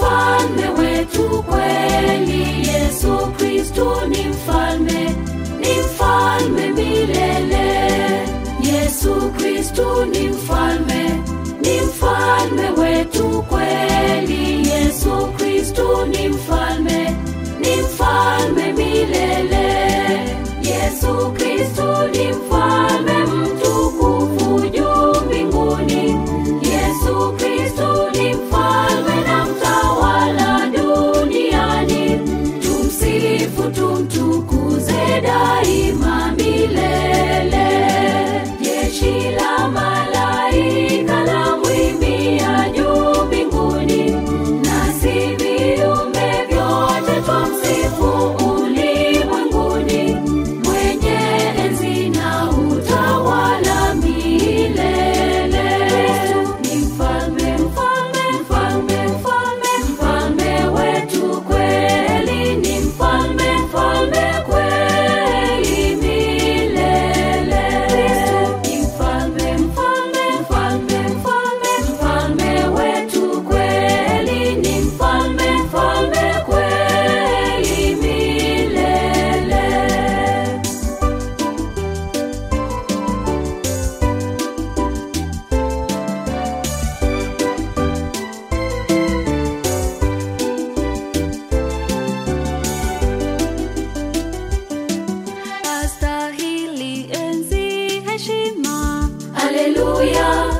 mfalme wetu kweli. Yesu Kristu ni mfalme, ni mfalme milele. Yesu Kristu ni mfalme, ni mfalme wetu kweli. Yesu Kristu ni mfalme, ni mfalme milele. Yesu Kristu ni mfalme mtukufu juu mbinguni. Yesu Kristu ni mfalme na mtawala duniani. Tumsifu, tumtukuze daima milele. Jeshi la malaika la mwimbia juu mbinguni, nasi viumbe vyote twamsifu ulimwenguni. Mwenye enzi na utawala milele. Ni mfalme, mfalme, mfalme, mfalme, mfalme wetu kweli. Ni mfalme, mfalme kweli milele. Ni mfalme, mfalme, mfalme, mfalme, mfalme wetu kweli. Ni mfalme, mfalme kweli milele. astahili enzi heshima Haleluya,